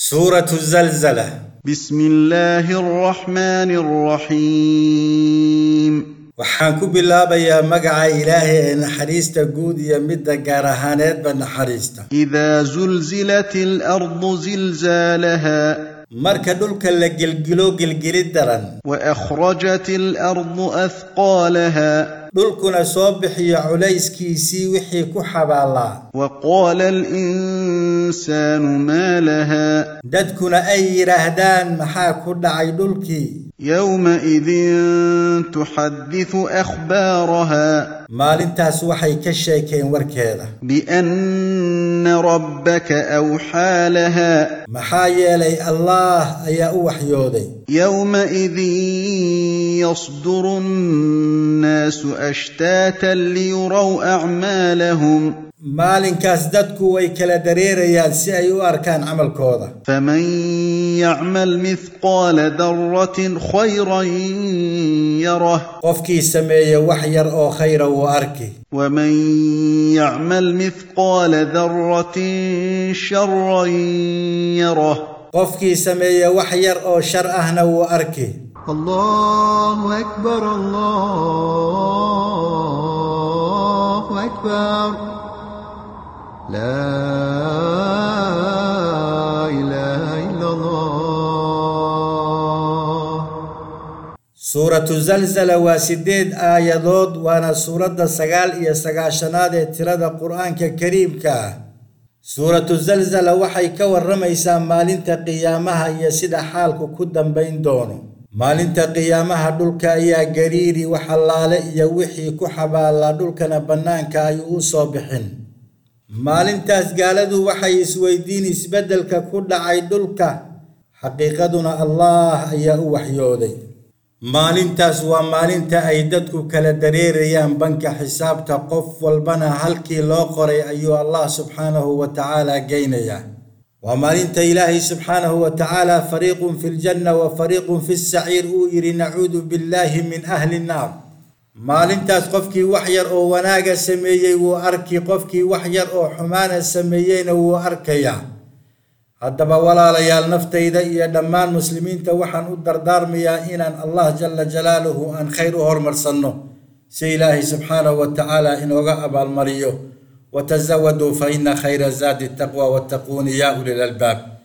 سورة الزلزلة بسم الله الرحمن الرحيم waxaan ku bilaabayaa magaca ilaahay ee naxariista guud iyo midda gaar ahaaneedba naxariista إذا زلزلت الأرض زلزالها marka dhulka la gelgilo gelgeli daran وأخرجت الأرض أثقالها dhulkuna soo bixiyo culayskiisii wixii ku xabaalaa وقال الإنسان ما لها dadkuna ay yidhaahdaan maxaa ku dhacay dhulkii يومئذ تحدث أخبارها maalintaas waxay ka sheekeen warkeeda بأن ربك أوحى لها maxaa yeelay allaah ayaa u waxyooday يومئذ يصدر الناس أشتاتا ليروا أعمالهم maalinkaas dadku way kala dareerayaan si ay u arkaan camalkooda فمن يعمل مثقال ذرة خيرا يره qofkii sameeya wax yar oo khayra wuu arki ومن يعمل مثقال ذرة شرا يره qofkii sameeya wax yar oo shar ahna wuu arki الله أكبر الله أكبر لا إله إلا الله suuratu zalzala waa sideed aayadood waana suuradda sagaal iyo sagaashanaad ee tirada qur-aanka kariimka ah suuratu zalzala waxay ka warramaysaa maalinta qiyaamaha iyo sida xaalku ku dambayn doono maalinta qiyaamaha dhulka ayaa gariiri wax allaale iyo wixii ku xabaalaa dhulkana bannaanka ayuu u soo bixin maalintaas gaaladu waxay isweydiin isbeddelka ku dhacay dhulka xaqiiqaduna allaah ayaa u waxyooday maalintaas waa maalinta ay dadku kala dareerayaan banka xisaabta qof walbana halkii loo qoray ayuu allah subxaanahu wa tacaala geynayaa waa maalinta ilaahay subxaanahu wa tacaala fariiqun fi ljanna wa fariiqun fi saciir uu yidhi nacuudu billaahi min ahli nnaar maalintaas qofkii wax yar oo wanaaga sameeyey wuu arki qofkii wax yar oo xumaana sameeyeyna wuu arkayaa haddaba walaalayaal naftayda iyo dhammaan muslimiinta waxaan u dardaarmayaa inaan allah jala jalaaluhu aan khayr u hormarsanno si ilaahay subxaanahu wa tacaala inooga abaalmariyo watasawaduu fa ina khayra zaadi taqwa wattaquuni yaa uli lalbaab